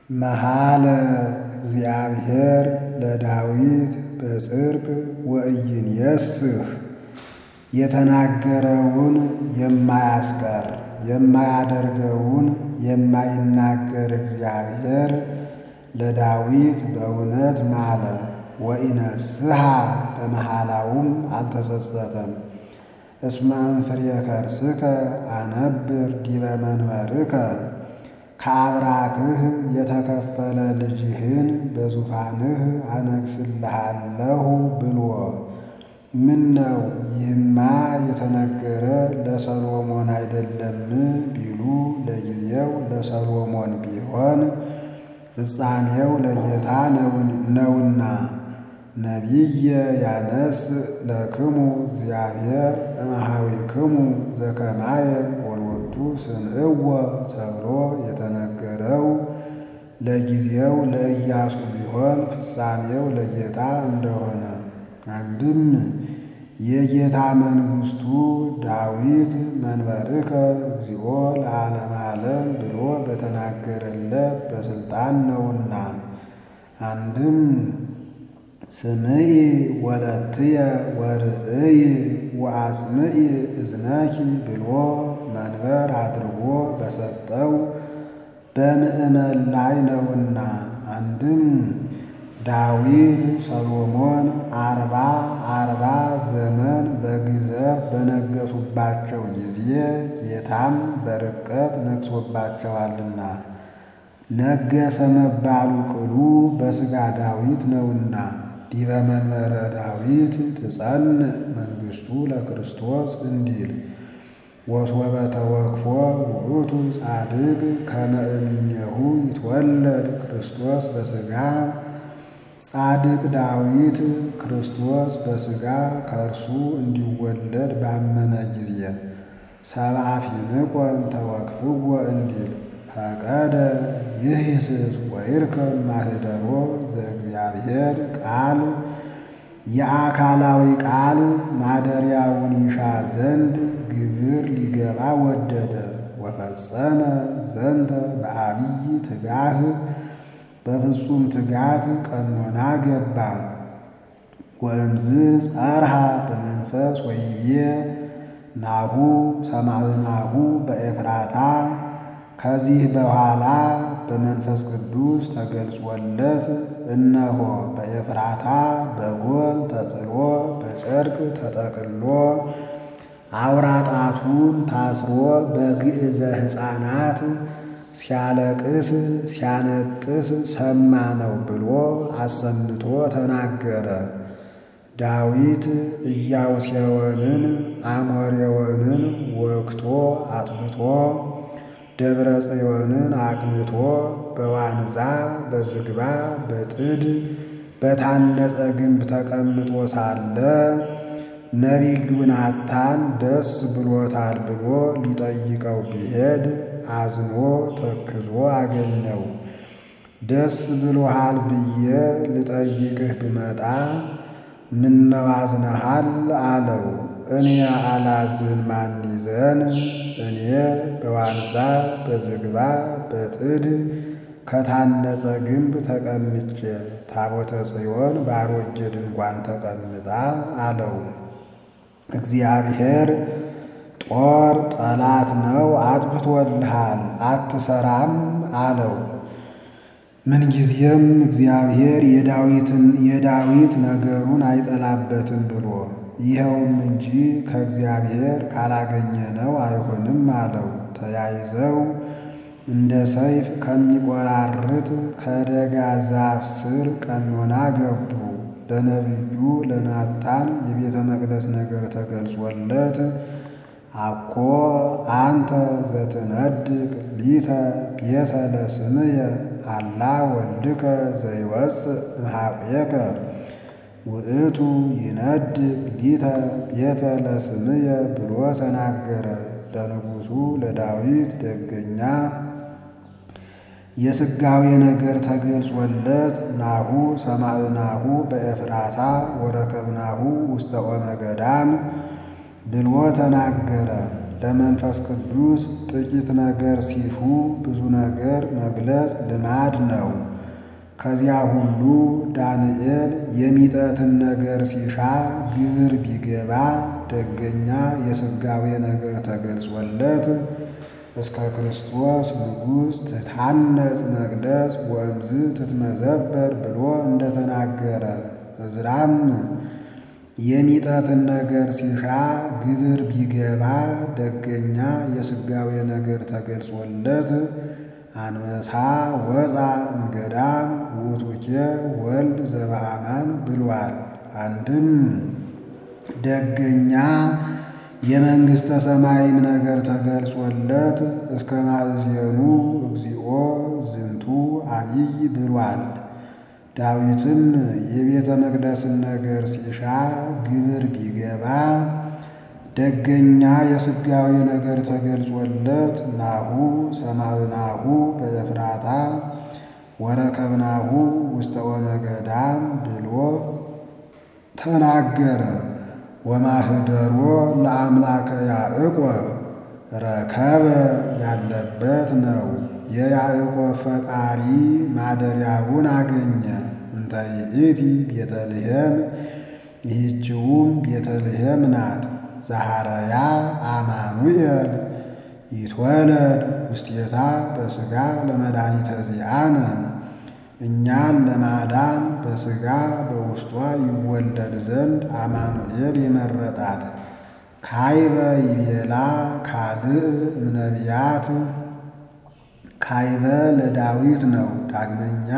መሃለ እግዚአብሔር ለዳዊት በጽድቅ ወኢይንየስህ የተናገረውን የማያስቀር የማያደርገውን የማይናገር እግዚአብሔር ለዳዊት በእውነት ማለ። ወኢነስሐ በመሃላውም አልተጸጸተም። እስመ እምፍሬ ከርስከ አነብር ዲበ መንበርከ ከአብራክህ የተከፈለ ልጅህን በዙፋንህ አነግሥልሃለሁ ብሎ ምን ነው ይህማ የተነገረ ለሰሎሞን አይደለም ቢሉ ለጊዜው ለሰሎሞን ቢሆን ፍጻሜው ለጌታ ነውና። ነቢየ ያነስ ለክሙ እግዚአብሔር እምኀቤክሙ ዘከማየ ወሎቱ ስምዕዎ ተብሎ የተነገረው ለጊዜው ለኢያሱ ቢሆን ፍጻሜው ለጌታ እንደሆነ አንድም የጌታ መንግሥቱ ዳዊት መንበርከ እግዚኦ ለዓለመ ዓለም ብሎ በተናገረለት በሥልጣን ነውና። አንድም ስምዒ ወለትየ ወርእይ ወአጽምዒ እዝነኪ ብሎ መንበር አድርጎ በሰጠው በምእመን ላይ ነውና። አንድም ዳዊት ሰሎሞን አርባ አርባ ዘመን በግዘፍ በነገሱባቸው ጊዜ ጌታም በርቀት ነግሶባቸዋልና። ነገሰ መባሉ ቅሉ በሥጋ ዳዊት ነውና። ዲበ መንበረ ዳዊት ትጸንዕ መንግሥቱ ለክርስቶስ እንዲል ወሶበ ተወክፎ ውእቱ ጻድቅ ከመ እምኔሁ ይትወለድ ክርስቶስ በሥጋ ጻድቅ ዳዊት ክርስቶስ በሥጋ ከእርሱ እንዲወለድ ባመነ ጊዜ ሰብአ ፊንቆን ተወክፍዎ እንዲል ፈቀደ ይህስስ ወይርከብ ማኅደሮ ዘእግዚአብሔር ቃል የአካላዊ ቃል ማደሪያውን ይሻ ዘንድ ግብር ሊገባ ወደደ። ወፈጸመ ዘንተ በአብይ ትጋህ በፍጹም ትጋት ቀኖና ገባ። ወእምዝ ጸርሃ በመንፈስ ወይቤ ናሁ ሰማዕናሁ በኤፍራታ ከዚህ በኋላ በመንፈስ ቅዱስ ተገልጾለት እነሆ በኤፍራታ በጎል ተጥሎ በጨርቅ ተጠቅሎ አውራጣቱን ታስሮ በግዕዘ ሕፃናት ሲያለቅስ ሲያነጥስ ሰማ ነው ብሎ አሰምቶ ተናገረ። ዳዊት ኢያቡስዮንን አሞሬዎንን ወግቶ አጥፍቶ ደብረ ጽዮንን አቅንቶ በዋንዛ በዝግባ በጥድ በታነጸ ግንብ ተቀምጦ ሳለ ነቢዩ ናታን ደስ ብሎታል ብሎ ሊጠይቀው ቢሄድ አዝኖ ተክዞ አገኘው። ደስ ብሎሃል ብዬ ልጠይቅህ ብመጣ ምነው አዝነሃል አለው። እኔ አላዝን ማን ይዘን እኔ በዋንዛ በዝግባ በጥድ ከታነጸ ግንብ ተቀምጬ ታቦተ ጽዮን በአሮጌ ድንኳን ተቀምጣ አለው። እግዚአብሔር ጦር ጠላት ነው አጥፍቶልሃል አትሰራም አለው። ምንጊዜም እግዚአብሔር የዳዊትን የዳዊት ነገሩን አይጠላበትም ብሎ ይኸውም እንጂ ከእግዚአብሔር ካላገኘነው አይሆንም አለው። ተያይዘው እንደ ሰይፍ ከሚቆራርጥ ከደጋ ዛፍ ስር ቀኖና ገቡ። ለነቢዩ ለናታን የቤተ መቅደስ ነገር ተገልጾለት አኮ አንተ ዘትነድቅ ሊተ ቤተ ለስምየ አላ ወልድከ ዘይወፅእ እምኀቤከ ውእቱ ይነድቅ ሊተ ቤተ ለስምየ ብሎ ተናገረ። ለንጉሡ ለዳዊት ደገኛ የሥጋዌ ነገር ተገልጾለት ናሁ ሰማዕናሁ በኤፍራታ ወረከብናሁ ውስተ ኦመ ገዳም ብሎ ተናገረ። ለመንፈስ ቅዱስ ጥቂት ነገር ሲሹ ብዙ ነገር መግለጽ ልማድ ነው። ከዚያ ሁሉ ዳንኤል የሚጠትን ነገር ሲሻ ግብር ቢገባ ደገኛ የሥጋዌ ነገር ተገልጾለት እስከ ክርስቶስ ንጉሥ ትታነጽ መቅደስ ወእምዝ ትትመዘበር ብሎ እንደተናገረ እዝራም የሚጠትን ነገር ሲሻ ግብር ቢገባ ደገኛ የሥጋዌ ነገር ተገልጾለት አንበሳ ወፃ እምገዳም ውእቱኬ ወልድ ዘበአማን ብሏል። አንድም ደገኛ የመንግሥተ ሰማይም ነገር ተገልጾለት እስከ ማእዜኑ እግዚኦ ዝንቱ አብይ ብሏል። ዳዊትም የቤተ መቅደስን ነገር ሲሻ ግብር ቢገባ ደገኛ የሥጋዌ ነገር ተገልጾለት ናሁ ሰማዕናሁ በኤፍራታ ወረከብናሁ ውስተ ወመገዳም ብሎ ተናገረ። ወማህደሮ ለአምላከ ያዕቆብ ረከበ ያለበት ነው። የያዕቆብ ፈጣሪ ማደሪያውን አገኘ። እንተ ይእቲ ቤተልሔም ይህችውም ቤተልሔም ናት። ዛሃረያ አማኑኤል ይትወለድ ውስቴታ በሥጋ ለመድኃኒተ ዚአነ እኛን ለማዳን በሥጋ በውስጧ ይወለድ ዘንድ አማኑኤል የመረጣት። ካይበ ይቤላ ካልእ እምነቢያት ካይበ ለዳዊት ነው። ዳግመኛ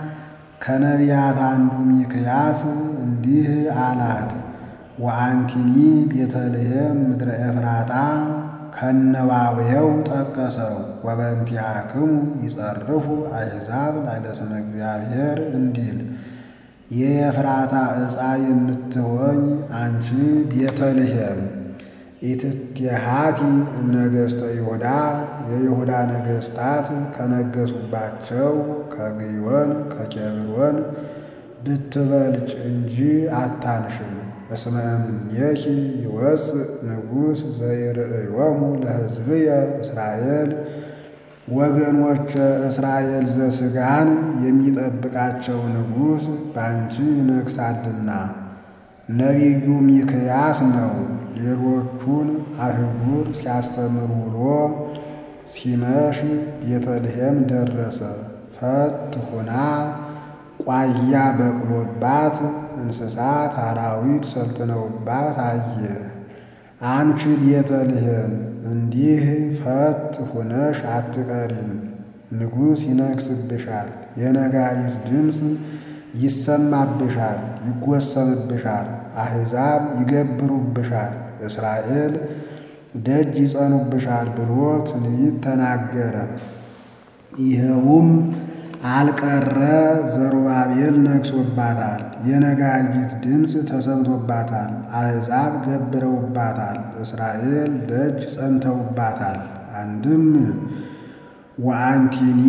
ከነቢያት አንዱ ሚክያስ እንዲህ አላት ወአንቲኒ ቤተልሔም ምድረ ኤፍራታ ከነዋውየው ጠቀሰው። ወበእንቲአክሙ ይጸርፉ አሕዛብ ላዕለ ስመ እግዚአብሔር እንዲል የኤፍራታ ዕፃ የምትሆኝ አንቺ ቤተልሔም ኢትትሃቲ እምነገሥተ ይሁዳ የይሁዳ ነገሥታት ከነገሱባቸው ከግዮን ከኬብሮን ብትበልጭ እንጂ አታንሽም። እስመ እምኔኪ ይወፅእ ንጉሥ ዘይርእዮሙ ለሕዝብየ እስራኤል ወገኖች እስራኤል ዘሥጋን የሚጠብቃቸው ንጉሥ በአንቺ ይነግሣልና። ነቢዩ ሚክያስ ነው። ሌሎቹን አህጉር ሲያስተምር ውሎ ሲመሽ ቤተልሔም ደረሰ። ፈት ሁና ቋያ በቅሎባት እንስሳት አራዊት ሰልጥነውባት አየ። አንቺ ቤተልሔም እንዲህ ፈት ሁነሽ አትቀሪም፣ ንጉሥ ይነግሥብሻል፣ የነጋሪት ድምፅ ይሰማብሻል፣ ይጎሰምብሻል፣ አሕዛብ ይገብሩብሻል፣ እስራኤል ደጅ ይጸኑብሻል ብሎ ትንቢት ተናገረ። ይኸውም አልቀረ ዘሩባቤል ነግሶባታል። የነጋሪት ድምፅ ተሰምቶባታል። አሕዛብ ገብረውባታል። እስራኤል ደጅ ጸንተውባታል። አንድም ወአንቲኒ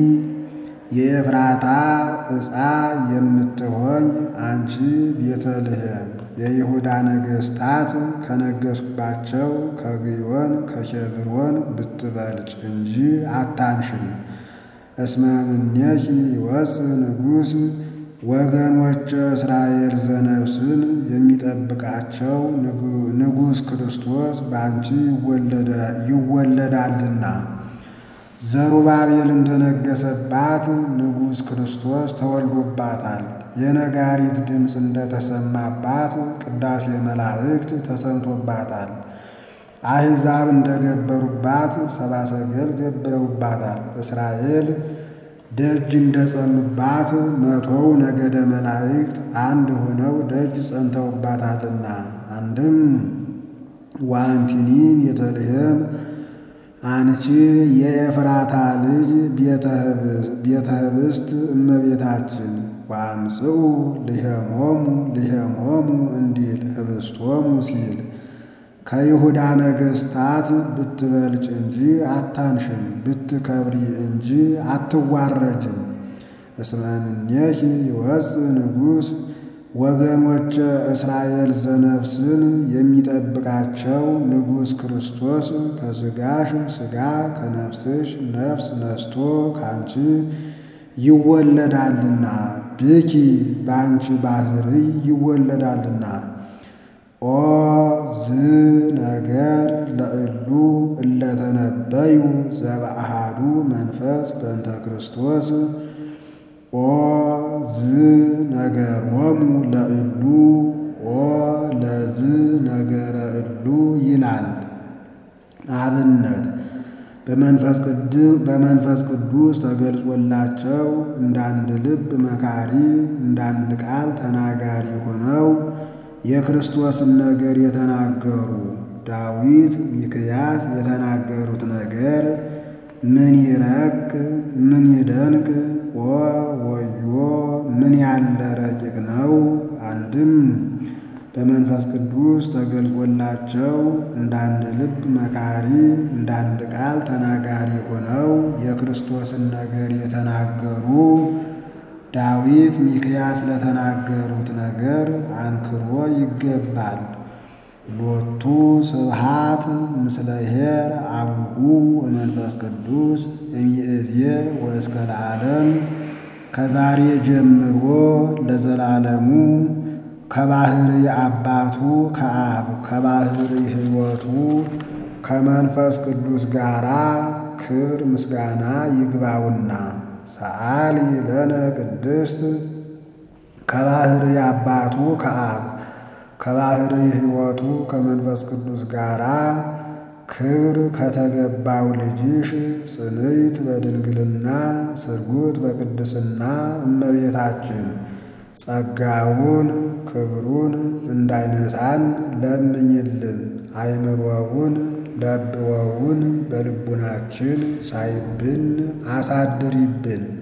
የኤፍራታ ዕፃ የምትሆኝ አንቺ ቤተልሔም የይሁዳ ነገሥታት ከነገሱባቸው ከግዮን ከኬብሮን ብትበልጭ እንጂ አታንሽም። እስመ እምኔኪ ይወፅእ ንጉሥ ወገኖች እስራኤል ዘነፍስን የሚጠብቃቸው ንጉሥ ክርስቶስ በአንቺ ይወለዳልና። ዘሩባቤል እንደነገሰባት ንጉሥ ክርስቶስ ተወልዶባታል። የነጋሪት ድምፅ እንደተሰማባት ቅዳሴ መላእክት ተሰምቶባታል። አሕዛብ እንደገበሩባት ሰብአ ሰገል ገብረውባታል። እስራኤል ደጅ እንደጸኑባት መቶው ነገደ መላእክት አንድ ሆነው ደጅ ጸንተውባታልና። አንድም ወአንቲኒ ቤተልሔም አንቺ የኤፍራታ ልጅ ቤተ ኅብስት እመቤታችን ወአምጽኡ ልሄሞሙ ልሄሞሙ እንዲል ኅብስቶሙ ሲል ከይሁዳ ነገሥታት ብትበልጭ እንጂ አታንሽም፣ ብትከብሪ እንጂ አትዋረጅም። እስመ እምኔኪ ይወፅእ ንጉሥ ወገኖች እስራኤል ዘነፍስን የሚጠብቃቸው ንጉሥ ክርስቶስ ከሥጋሽ ሥጋ ከነፍስሽ ነፍስ ነስቶ ካንቺ ይወለዳልና ብኪ በአንቺ ባሕርይ ይወለዳልና። ኦ ዝ ነገር ለእሉ እለተነበዩ ዘበአሃዱ መንፈስ በእንተ ክርስቶስ ኦ ዝ ነገሮሙ ለእሉ ኦ ለዝ ነገረ እሉ ይላል። አብነት በመንፈስ ቅዱስ ተገልጾላቸው እንዳንድ ልብ መካሪ እንዳንድ ቃል ተናጋሪ ሆነው የክርስቶስን ነገር የተናገሩ ዳዊት ሚክያስ የተናገሩት ነገር ምን ይረቅ ምን ይደንቅ ኦ ወዮ ምን ያለ ረቂቅ ነው። አንድም በመንፈስ ቅዱስ ተገልጾላቸው እንዳንድ ልብ መካሪ እንዳንድ ቃል ተናጋሪ ሆነው የክርስቶስን ነገር የተናገሩ ዳዊት ሚክያስ ለተናገሩት ነገር አንክሮ ይገባል። ሎቱ ስብሃት ምስለ ኄር አቡሁ ወመንፈስ ቅዱስ እምይእዜ ወእስከ ለዓለም ከዛሬ ጀምሮ ለዘላለሙ ከባሕሪ አባቱ ከአብ ከባሕሪ ሕይወቱ ከመንፈስ ቅዱስ ጋራ ክብር ምስጋና ይግባውና ሰአሊ ለነ ቅድስት ከባሕሪ አባቱ ከአብ ከባሕሪ ሕይወቱ ከመንፈስ ቅዱስ ጋራ ክብር ከተገባው ልጅሽ ጽንዕት በድንግልና ስርጉት በቅድስና እመቤታችን ጸጋውን ክብሩን እንዳይነሳን ለምኝልን። አይምሮውን ለብወውን በልቡናችን ሳይብን አሳድሪብን።